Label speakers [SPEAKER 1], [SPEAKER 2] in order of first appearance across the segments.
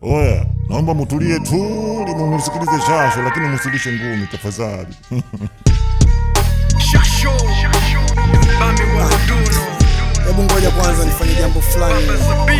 [SPEAKER 1] Oya, naomba mutulie tu mumusikilize Shasho, lakini musilishe ngumi tafadhali.
[SPEAKER 2] Shasho Bami wa Duno
[SPEAKER 3] Hebu ngoja kwanza nifanye jambo fulani.
[SPEAKER 2] Zabib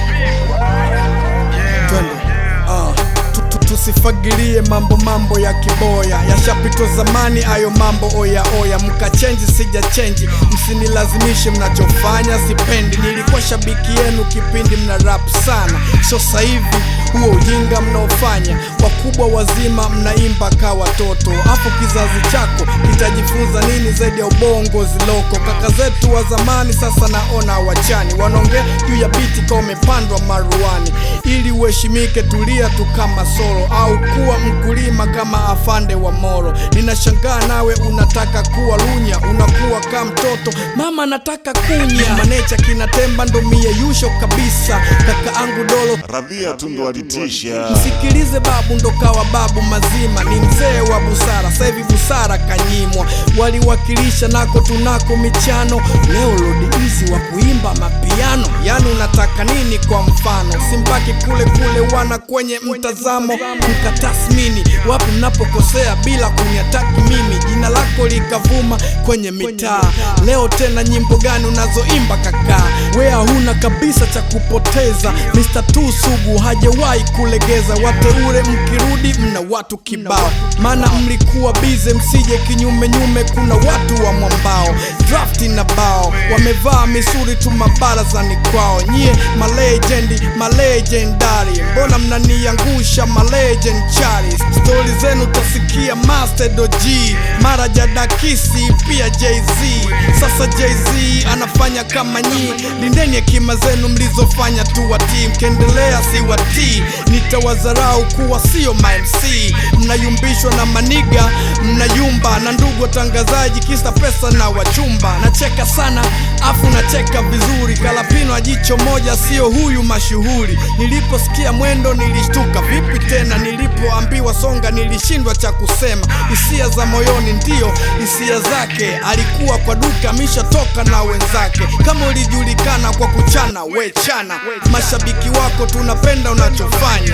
[SPEAKER 2] Yeah
[SPEAKER 3] Twende. Ah, tu- tu- tusifagilie mambo mambo ya kiboya yashapitwa zamani ayo mambo oya oya mkachenji sija chenji msinilazimishe mnachofanya sipendi nilikuwa shabiki yenu kipindi mna rap sana so sasa hivi huo ujinga mnaofanya wakubwa wazima mnaimba ka watoto hapo kizazi chako kitajifunza nini zaidi ya ubongo ziloko kaka zetu wa zamani sasa naona wachani wanaongea juu ya biti ka umepandwa maruani ili uheshimike tulia tu kama solo au kuwa mkulima kama afande wa moro ninashangaa nawe unataka kuwa lunya unakuwa ka mtoto mama nataka kunya manecha kinatemba ndo mie yusho kabisa kaka angu dolo
[SPEAKER 1] Radhia tu ndo alitisha.
[SPEAKER 3] msikilize babu ndo kawa babu mazima ni mzee wa busara sasa hivi busara kanyimwa waliwakilisha nako tunako michano leo lodi hizi wa kuimba mapiano yani unataka nini kwa mfano simbaki kule kule wana kwenye mtazamo mkatasmini wapi mnapokosea bila kuniataki mimi jina lako likavuma kwenye mitaa leo tena nyimbo gani unazoimba kakaa wea huna kabisa cha kupoteza Mr. Tu sugu hajawahi kulegeza wateule mkirudi mna watu kibao maana mlikuwa bize msije kinyume nyume kuna watu wa mwambao drafti na bao wamevaa misuri tu mabarazani kwao nyie malejendi malegendari mbona mnaniangusha malegend chari stori zenu tasikia master G mara jadakisi pia jz sasa jz anafanya kama nyii lindeni hekima zenu mlizofanya tu watii mkiendelea si watii nitawazarau kuwa sio mamc mnayumbishwa na maniga mnayumba na ndugu watangazaji kisa pesa na wachumba nacheka sana afu nacheka vizuri kalapino ajicho moja sio huyu mashuhuri niliposikia mwendo nilishtuka vipi tena nilipoambiwa songa nilishindwa cha kusema hisia za moyoni ndio hisia zake alikuwa kwa duka ameshatoka na wenzake kama ulijulikana kwa kuchana we chana mashabiki wako tunapenda unachofanya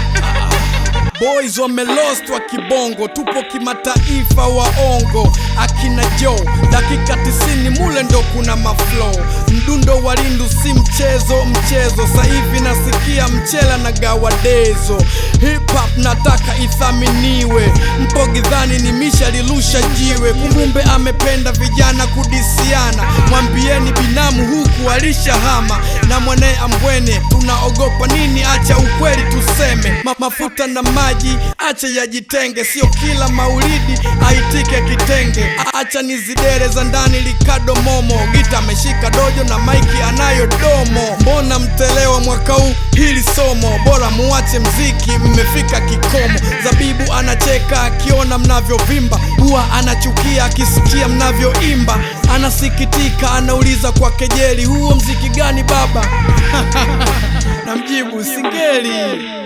[SPEAKER 3] Boys wamelost wa kibongo, tupo kimataifa waongo. Akina Joe dakika tisini mule ndo kuna maflow. Mdundo wa lindu si mchezo mchezo, sasa hivi nasikia mchela na gawadezo. Hip hop nataka ithaminiwe, mpogi dhani ni misha lilusha jiwe. Kumbumbe amependa vijana kudisiana, mwambieni binamu huku alishahama na mwanaye ambwene. Tunaogopa nini? Acha ukweli tuseme, Ma mafuta na maji acha yajitenge, sio kila maulidi aitike kitenge. A- Acha nizidere za ndani likado momo, gita ameshika dojo na maiki anayo domo. Mbona mtelewa mwaka huu hili somo? Bora muache mziki, mmefika kikomo. Zabibu anacheka akiona mnavyovimba, huwa anachukia akisikia mnavyoimba. Anasikitika, anauliza kwa kejeli, huo mziki gani baba? Namjibu singeli.